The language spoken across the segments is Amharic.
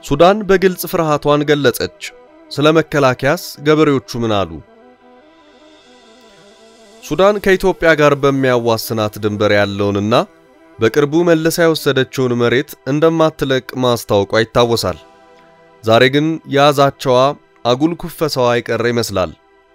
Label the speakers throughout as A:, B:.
A: ሱዳን በግልጽ ፍርሃቷን ገለጸች። ስለ መከላከያስ ገበሬዎቹ ምን አሉ? ሱዳን ከኢትዮጵያ ጋር በሚያዋስናት ድንበር ያለውንና በቅርቡ መልሳ የወሰደችውን መሬት እንደማትለቅ ማስታወቋ ይታወሳል። ዛሬ ግን የያዛቸዋ አጉል ኩፈሳዋ የቀረ ይመስላል።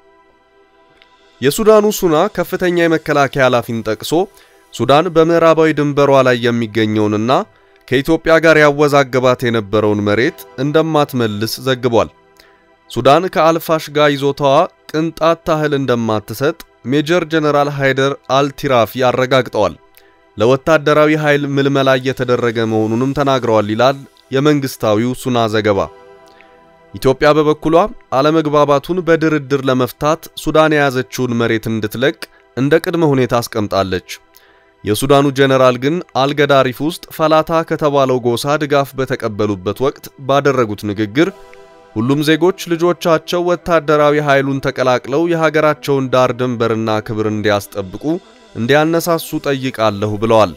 A: የሱዳኑ ሱና ከፍተኛ የመከላከያ ኃላፊን ጠቅሶ ሱዳን በምዕራባዊ ድንበሯ ላይ የሚገኘውንና ከኢትዮጵያ ጋር ያወዛገባት የነበረውን መሬት እንደማትመልስ ዘግቧል። ሱዳን ከአልፋሽጋ ይዞታዋ ቅንጣት ታህል እንደማትሰጥ ሜጀር ጀነራል ሃይደር አልቲራፊ አረጋግጠዋል። ለወታደራዊ ኃይል ምልመላ እየተደረገ መሆኑንም ተናግረዋል ይላል የመንግስታዊው ሱና ዘገባ። ኢትዮጵያ በበኩሏ አለመግባባቱን በድርድር ለመፍታት ሱዳን የያዘችውን መሬት እንድትለቅ እንደ ቅድመ ሁኔታ አስቀምጣለች። የሱዳኑ ጀነራል ግን አልገዳሪፍ ውስጥ ፈላታ ከተባለው ጎሳ ድጋፍ በተቀበሉበት ወቅት ባደረጉት ንግግር ሁሉም ዜጎች ልጆቻቸው ወታደራዊ ኃይሉን ተቀላቅለው የሀገራቸውን ዳር ድንበርና ክብር እንዲያስጠብቁ እንዲያነሳሱ ጠይቃለሁ ብለዋል።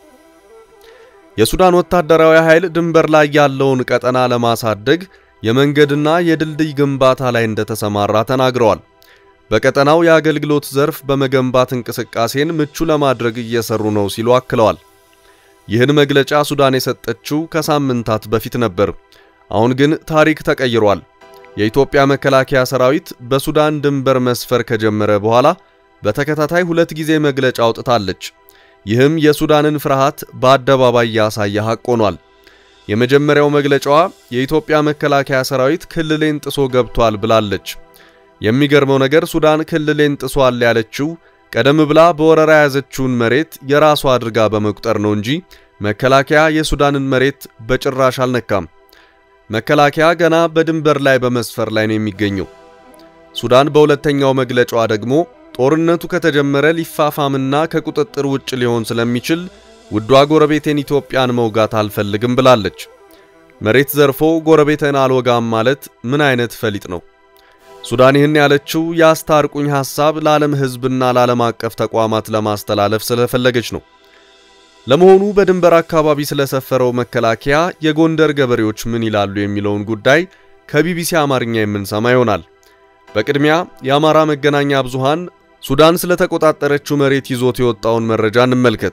A: የሱዳን ወታደራዊ ኃይል ድንበር ላይ ያለውን ቀጠና ለማሳደግ የመንገድና የድልድይ ግንባታ ላይ እንደተሰማራ ተናግረዋል። በቀጠናው የአገልግሎት ዘርፍ በመገንባት እንቅስቃሴን ምቹ ለማድረግ እየሰሩ ነው ሲሉ አክለዋል። ይህን መግለጫ ሱዳን የሰጠችው ከሳምንታት በፊት ነበር። አሁን ግን ታሪክ ተቀይሯል። የኢትዮጵያ መከላከያ ሰራዊት በሱዳን ድንበር መስፈር ከጀመረ በኋላ በተከታታይ ሁለት ጊዜ መግለጫ አውጥታለች። ይህም የሱዳንን ፍርሃት በአደባባይ ያሳየ ሐቅ ሆኗል። የመጀመሪያው መግለጫዋ የኢትዮጵያ መከላከያ ሰራዊት ክልሌን ጥሶ ገብቷል ብላለች። የሚገርመው ነገር ሱዳን ክልሌን ጥሷል ያለችው ቀደም ብላ በወረራ የያዘችውን መሬት የራሷ አድርጋ በመቁጠር ነው እንጂ መከላከያ የሱዳንን መሬት በጭራሽ አልነካም። መከላከያ ገና በድንበር ላይ በመስፈር ላይ ነው የሚገኘው። ሱዳን በሁለተኛው መግለጫዋ ደግሞ ጦርነቱ ከተጀመረ ሊፋፋምና ከቁጥጥር ውጭ ሊሆን ስለሚችል ውዷ ጎረቤቴን ኢትዮጵያን መውጋት አልፈልግም ብላለች። መሬት ዘርፎ ጎረቤትን አልወጋም ማለት ምን አይነት ፈሊጥ ነው? ሱዳን ይህን ያለችው የአስታርቁኝ ሐሳብ ለዓለም ሕዝብና ለዓለም አቀፍ ተቋማት ለማስተላለፍ ስለፈለገች ነው። ለመሆኑ በድንበር አካባቢ ስለሰፈረው መከላከያ የጎንደር ገበሬዎች ምን ይላሉ የሚለውን ጉዳይ ከቢቢሲ አማርኛ የምንሰማ ይሆናል። በቅድሚያ የአማራ መገናኛ ብዙሃን ሱዳን ስለተቆጣጠረችው መሬት ይዞት የወጣውን መረጃ እንመልከት።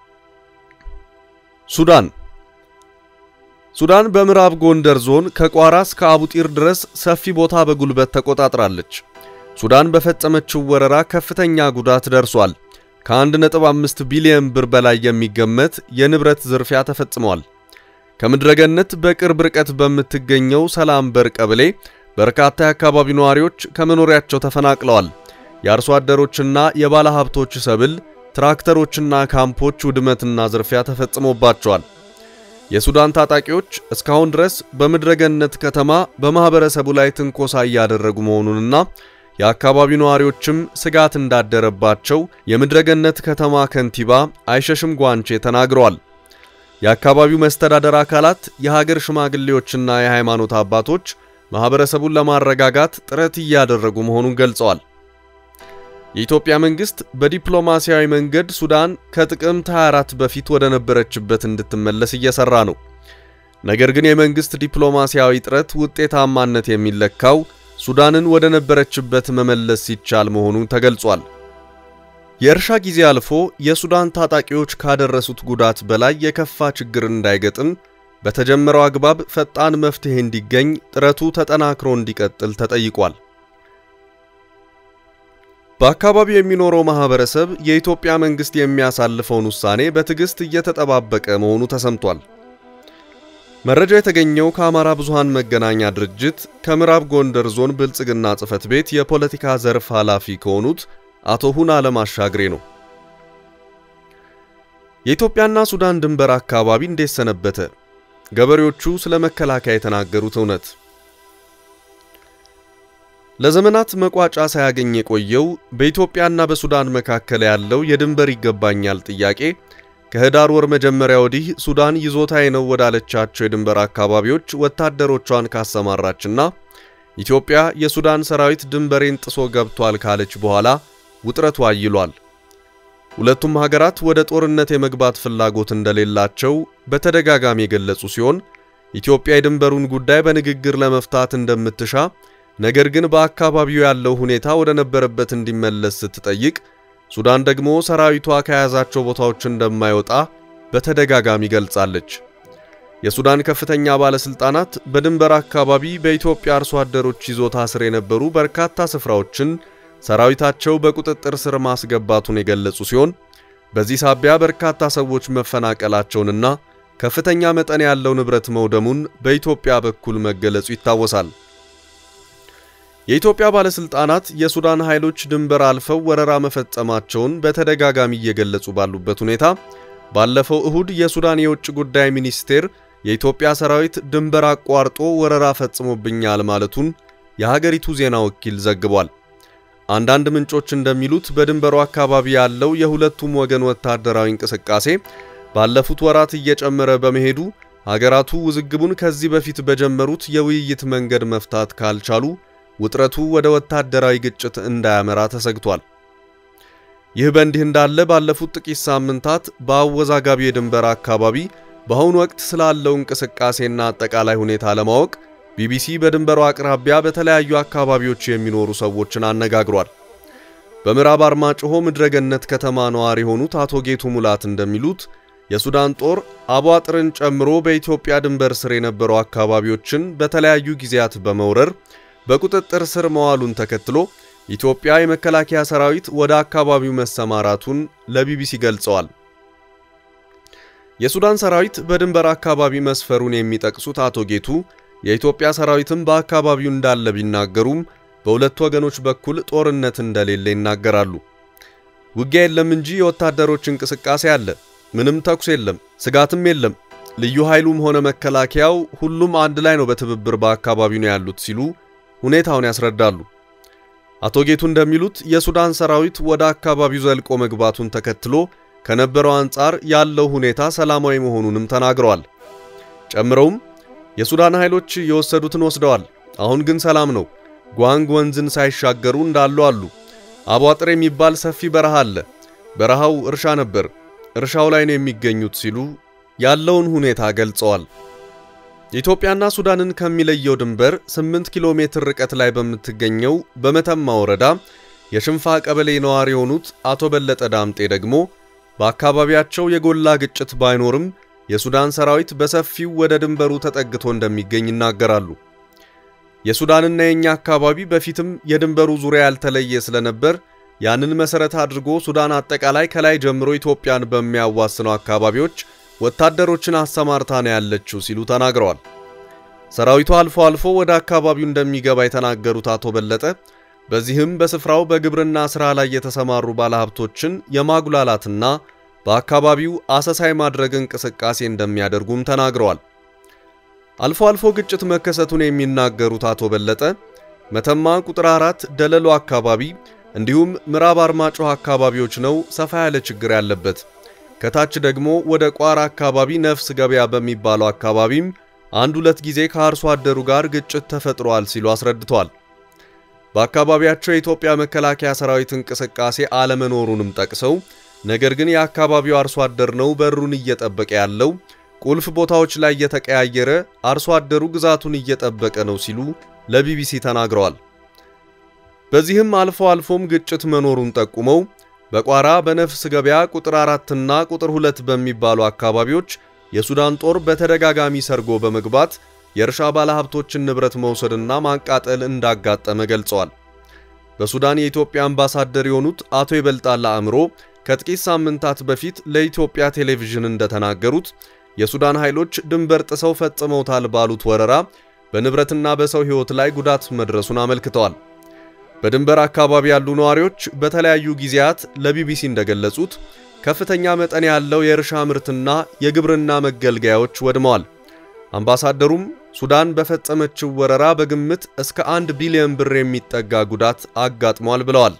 A: ሱዳን ሱዳን በምዕራብ ጎንደር ዞን ከቋራ እስከ አቡጢር ድረስ ሰፊ ቦታ በጉልበት ተቆጣጥራለች። ሱዳን በፈጸመችው ወረራ ከፍተኛ ጉዳት ደርሷል። ከ1.5 ቢሊዮን ብር በላይ የሚገመት የንብረት ዝርፊያ ተፈጽሟል። ከምድረገነት በቅርብ ርቀት በምትገኘው ሰላም በር ቀበሌ በርካታ የአካባቢው ነዋሪዎች ከመኖሪያቸው ተፈናቅለዋል። የአርሶ አደሮችና የባለ ሀብቶች ሰብል፣ ትራክተሮችና ካምፖች ውድመትና ዝርፊያ ተፈጽሞባቸዋል። የሱዳን ታጣቂዎች እስካሁን ድረስ በምድረገነት ከተማ በማህበረሰቡ ላይ ትንኮሳ እያደረጉ መሆኑንና የአካባቢው ነዋሪዎችም ስጋት እንዳደረባቸው የምድረገነት ከተማ ከንቲባ አይሸሽም ጓንቼ ተናግረዋል። የአካባቢው መስተዳደር አካላት፣ የሀገር ሽማግሌዎችና የሃይማኖት አባቶች ማህበረሰቡን ለማረጋጋት ጥረት እያደረጉ መሆኑን ገልጸዋል። የኢትዮጵያ መንግስት በዲፕሎማሲያዊ መንገድ ሱዳን ከጥቅምት 24 በፊት ወደ ነበረችበት እንድትመለስ እየሰራ ነው። ነገር ግን የመንግስት ዲፕሎማሲያዊ ጥረት ውጤታማነት የሚለካው ሱዳንን ወደ ነበረችበት መመለስ ሲቻል መሆኑን ተገልጿል። የእርሻ ጊዜ አልፎ የሱዳን ታጣቂዎች ካደረሱት ጉዳት በላይ የከፋ ችግር እንዳይገጥም በተጀመረው አግባብ ፈጣን መፍትሄ እንዲገኝ ጥረቱ ተጠናክሮ እንዲቀጥል ተጠይቋል። በአካባቢው የሚኖረው ማህበረሰብ የኢትዮጵያ መንግስት የሚያሳልፈውን ውሳኔ በትዕግስት እየተጠባበቀ መሆኑ ተሰምቷል። መረጃ የተገኘው ከአማራ ብዙሃን መገናኛ ድርጅት ከምዕራብ ጎንደር ዞን ብልጽግና ጽሕፈት ቤት የፖለቲካ ዘርፍ ኃላፊ ከሆኑት አቶ ሁን ዓለም አሻግሬ ነው። የኢትዮጵያና ሱዳን ድንበር አካባቢ እንዴት ሰነበተ? ገበሬዎቹ ስለ መከላከያ የተናገሩት እውነት ለዘመናት መቋጫ ሳያገኝ የቆየው በኢትዮጵያና በሱዳን መካከል ያለው የድንበር ይገባኛል ጥያቄ ከህዳር ወር መጀመሪያ ወዲህ ሱዳን ይዞታዬ ነው ወዳለቻቸው የድንበር አካባቢዎች ወታደሮቿን ካሰማራችና ኢትዮጵያ የሱዳን ሰራዊት ድንበሬን ጥሶ ገብቷል ካለች በኋላ ውጥረቱ አይሏል። ሁለቱም ሀገራት ወደ ጦርነት የመግባት ፍላጎት እንደሌላቸው በተደጋጋሚ የገለጹ ሲሆን ኢትዮጵያ የድንበሩን ጉዳይ በንግግር ለመፍታት እንደምትሻ ነገር ግን በአካባቢው ያለው ሁኔታ ወደ ነበረበት እንዲመለስ ስትጠይቅ፣ ሱዳን ደግሞ ሰራዊቷ ከያዛቸው ቦታዎች እንደማይወጣ በተደጋጋሚ ገልጻለች። የሱዳን ከፍተኛ ባለስልጣናት በድንበር አካባቢ በኢትዮጵያ አርሶ አደሮች ይዞታ ስር የነበሩ በርካታ ስፍራዎችን ሰራዊታቸው በቁጥጥር ስር ማስገባቱን የገለጹ ሲሆን በዚህ ሳቢያ በርካታ ሰዎች መፈናቀላቸውንና ከፍተኛ መጠን ያለው ንብረት መውደሙን በኢትዮጵያ በኩል መገለጹ ይታወሳል። የኢትዮጵያ ባለስልጣናት የሱዳን ኃይሎች ድንበር አልፈው ወረራ መፈጸማቸውን በተደጋጋሚ እየገለጹ ባሉበት ሁኔታ ባለፈው እሁድ የሱዳን የውጭ ጉዳይ ሚኒስቴር የኢትዮጵያ ሰራዊት ድንበር አቋርጦ ወረራ ፈጽሞብኛል ማለቱን የሀገሪቱ ዜና ወኪል ዘግቧል። አንዳንድ ምንጮች እንደሚሉት በድንበሩ አካባቢ ያለው የሁለቱም ወገን ወታደራዊ እንቅስቃሴ ባለፉት ወራት እየጨመረ በመሄዱ ሀገራቱ ውዝግቡን ከዚህ በፊት በጀመሩት የውይይት መንገድ መፍታት ካልቻሉ ውጥረቱ ወደ ወታደራዊ ግጭት እንዳያመራ ተሰግቷል። ይህ በእንዲህ እንዳለ ባለፉት ጥቂት ሳምንታት በአወዛጋቢ የድንበር አካባቢ በአሁኑ ወቅት ስላለው እንቅስቃሴና አጠቃላይ ሁኔታ ለማወቅ ቢቢሲ በድንበሩ አቅራቢያ በተለያዩ አካባቢዎች የሚኖሩ ሰዎችን አነጋግሯል። በምዕራብ አርማጭሆ ምድረገነት ከተማ ነዋሪ የሆኑት አቶ ጌቱ ሙላት እንደሚሉት የሱዳን ጦር አቧጥርን ጨምሮ በኢትዮጵያ ድንበር ስር የነበሩ አካባቢዎችን በተለያዩ ጊዜያት በመውረር በቁጥጥር ስር መዋሉን ተከትሎ ኢትዮጵያ የመከላከያ ሰራዊት ወደ አካባቢው መሰማራቱን ለቢቢሲ ገልጸዋል። የሱዳን ሰራዊት በድንበር አካባቢ መስፈሩን የሚጠቅሱት አቶ ጌቱ የኢትዮጵያ ሰራዊትም በአካባቢው እንዳለ ቢናገሩም በሁለቱ ወገኖች በኩል ጦርነት እንደሌለ ይናገራሉ። ውጊያ የለም እንጂ የወታደሮች እንቅስቃሴ አለ። ምንም ተኩስ የለም፣ ስጋትም የለም። ልዩ ኃይሉም ሆነ መከላከያው ሁሉም አንድ ላይ ነው በትብብር በአካባቢው ነው ያሉት ሲሉ ሁኔታውን ያስረዳሉ። አቶ ጌቱ እንደሚሉት የሱዳን ሰራዊት ወደ አካባቢው ዘልቆ መግባቱን ተከትሎ ከነበረው አንጻር ያለው ሁኔታ ሰላማዊ መሆኑንም ተናግረዋል። ጨምረውም የሱዳን ኃይሎች የወሰዱትን ወስደዋል፣ አሁን ግን ሰላም ነው። ጓንግ ወንዝን ሳይሻገሩ እንዳሉ አሉ። አቧጥር የሚባል ሰፊ በረሃ አለ። በረሃው እርሻ ነበር፣ እርሻው ላይ ነው የሚገኙት ሲሉ ያለውን ሁኔታ ገልጸዋል። ኢትዮጵያና ሱዳንን ከሚለየው ድንበር 8 ኪሎ ሜትር ርቀት ላይ በምትገኘው በመተማ ወረዳ የሽንፋ ቀበሌ ነዋሪ የሆኑት አቶ በለጠ ዳምጤ ደግሞ በአካባቢያቸው የጎላ ግጭት ባይኖርም የሱዳን ሰራዊት በሰፊው ወደ ድንበሩ ተጠግቶ እንደሚገኝ ይናገራሉ። የሱዳንና የኛ አካባቢ በፊትም የድንበሩ ዙሪያ ያልተለየ ስለነበር ያንን መሰረት አድርጎ ሱዳን አጠቃላይ ከላይ ጀምሮ ኢትዮጵያን በሚያዋስነው አካባቢዎች ወታደሮችን አሰማርታ ነው ያለችው ሲሉ ተናግረዋል። ሰራዊቱ አልፎ አልፎ ወደ አካባቢው እንደሚገባ የተናገሩት አቶ በለጠ በዚህም በስፍራው በግብርና ሥራ ላይ የተሰማሩ ባለሀብቶችን የማጉላላትና በአካባቢው አሰሳ የማድረግ እንቅስቃሴ እንደሚያደርጉም ተናግረዋል። አልፎ አልፎ ግጭት መከሰቱን የሚናገሩት አቶ በለጠ መተማ ቁጥር አራት ደለሎ አካባቢ እንዲሁም ምዕራብ አርማጭሆ አካባቢዎች ነው ሰፋ ያለ ችግር ያለበት። ከታች ደግሞ ወደ ቋራ አካባቢ ነፍስ ገበያ በሚባለው አካባቢም አንድ ሁለት ጊዜ ከአርሶ አደሩ ጋር ግጭት ተፈጥሯል ሲሉ አስረድተዋል። በአካባቢያቸው የኢትዮጵያ መከላከያ ሰራዊት እንቅስቃሴ አለመኖሩንም ጠቅሰው ነገር ግን የአካባቢው አርሶ አደር ነው በሩን እየጠበቀ ያለው ቁልፍ ቦታዎች ላይ እየተቀያየረ አርሶ አደሩ ግዛቱን እየጠበቀ ነው ሲሉ ለቢቢሲ ተናግረዋል። በዚህም አልፎ አልፎም ግጭት መኖሩን ጠቁመው በቋራ በነፍስ ገበያ ቁጥር አራትና ቁጥር ሁለት በሚባሉ አካባቢዎች የሱዳን ጦር በተደጋጋሚ ሰርጎ በመግባት የእርሻ ባለሀብቶችን ንብረት መውሰድና ማቃጠል እንዳጋጠመ ገልጸዋል። በሱዳን የኢትዮጵያ አምባሳደር የሆኑት አቶ ይበልጣል አእምሮ ከጥቂት ሳምንታት በፊት ለኢትዮጵያ ቴሌቪዥን እንደተናገሩት የሱዳን ኃይሎች ድንበር ጥሰው ፈጽመውታል ባሉት ወረራ በንብረትና በሰው ሕይወት ላይ ጉዳት መድረሱን አመልክተዋል። በድንበር አካባቢ ያሉ ነዋሪዎች በተለያዩ ጊዜያት ለቢቢሲ እንደገለጹት ከፍተኛ መጠን ያለው የእርሻ ምርትና የግብርና መገልገያዎች ወድመዋል። አምባሳደሩም ሱዳን በፈጸመችው ወረራ በግምት እስከ አንድ ቢሊዮን ብር የሚጠጋ ጉዳት አጋጥሟል ብለዋል።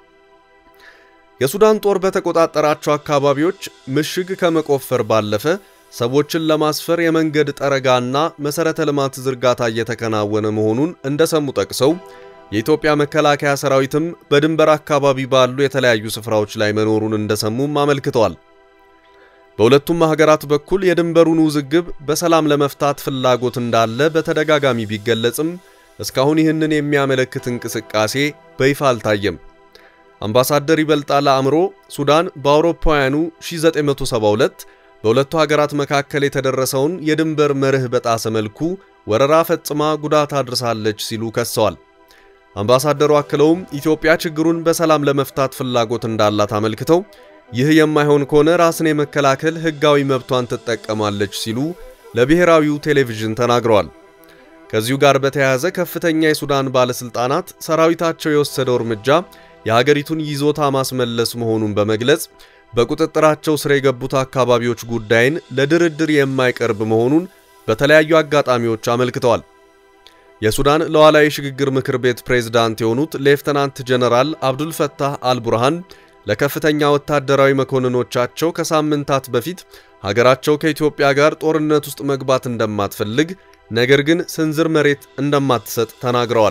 A: የሱዳን ጦር በተቆጣጠራቸው አካባቢዎች ምሽግ ከመቆፈር ባለፈ ሰዎችን ለማስፈር የመንገድ ጠረጋና መሠረተ ልማት ዝርጋታ እየተከናወነ መሆኑን እንደሰሙ ጠቅሰው የኢትዮጵያ መከላከያ ሰራዊትም በድንበር አካባቢ ባሉ የተለያዩ ስፍራዎች ላይ መኖሩን እንደሰሙም አመልክተዋል። በሁለቱም ሀገራት በኩል የድንበሩን ውዝግብ በሰላም ለመፍታት ፍላጎት እንዳለ በተደጋጋሚ ቢገለጽም እስካሁን ይህንን የሚያመለክት እንቅስቃሴ በይፋ አልታየም። አምባሳደር ይበልጣል አእምሮ ሱዳን በአውሮፓውያኑ 1972 በሁለቱ ሀገራት መካከል የተደረሰውን የድንበር መርህ በጣሰ መልኩ ወረራ ፈጽማ ጉዳት አድርሳለች ሲሉ ከሰዋል። አምባሳደሩ አክለውም ኢትዮጵያ ችግሩን በሰላም ለመፍታት ፍላጎት እንዳላት አመልክተው ይህ የማይሆን ከሆነ ራስን የመከላከል ሕጋዊ መብቷን ትጠቀማለች ሲሉ ለብሔራዊው ቴሌቪዥን ተናግረዋል። ከዚሁ ጋር በተያያዘ ከፍተኛ የሱዳን ባለሥልጣናት ሰራዊታቸው የወሰደው እርምጃ የሀገሪቱን ይዞታ ማስመለስ መሆኑን በመግለጽ በቁጥጥራቸው ስር የገቡት አካባቢዎች ጉዳይን ለድርድር የማይቀርብ መሆኑን በተለያዩ አጋጣሚዎች አመልክተዋል። የሱዳን ሉዓላዊ ሽግግር ምክር ቤት ፕሬዝዳንት የሆኑት ሌፍተናንት ጀነራል አብዱልፈታህ አልቡርሃን ለከፍተኛ ወታደራዊ መኮንኖቻቸው ከሳምንታት በፊት ሀገራቸው ከኢትዮጵያ ጋር ጦርነት ውስጥ መግባት እንደማትፈልግ ነገር ግን ስንዝር መሬት እንደማትሰጥ ተናግረዋል።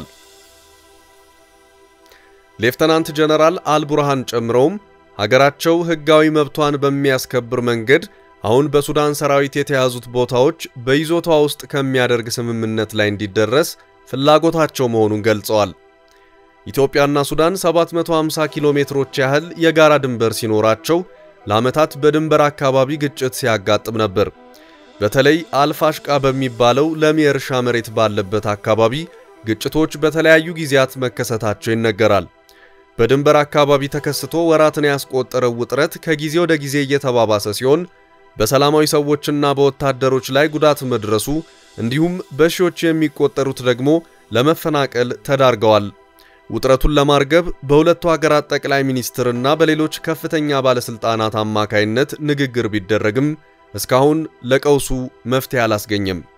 A: ሌፍተናንት ጀነራል አልቡርሃን ጨምረውም ሀገራቸው ሕጋዊ መብቷን በሚያስከብር መንገድ አሁን በሱዳን ሰራዊት የተያዙት ቦታዎች በይዞታዋ ውስጥ ከሚያደርግ ስምምነት ላይ እንዲደረስ ፍላጎታቸው መሆኑን ገልጸዋል። ኢትዮጵያና ሱዳን 750 ኪሎ ሜትሮች ያህል የጋራ ድንበር ሲኖራቸው ለዓመታት በድንበር አካባቢ ግጭት ሲያጋጥም ነበር። በተለይ አልፋሽቃ በሚባለው ለም የእርሻ መሬት ባለበት አካባቢ ግጭቶች በተለያዩ ጊዜያት መከሰታቸው ይነገራል። በድንበር አካባቢ ተከስቶ ወራትን ያስቆጠረው ውጥረት ከጊዜ ወደ ጊዜ እየተባባሰ ሲሆን በሰላማዊ ሰዎችና በወታደሮች ላይ ጉዳት መድረሱ እንዲሁም በሺዎች የሚቆጠሩት ደግሞ ለመፈናቀል ተዳርገዋል። ውጥረቱን ለማርገብ በሁለቱ ሀገራት ጠቅላይ ሚኒስትርና በሌሎች ከፍተኛ ባለስልጣናት አማካይነት ንግግር ቢደረግም እስካሁን ለቀውሱ መፍትሄ አላስገኘም።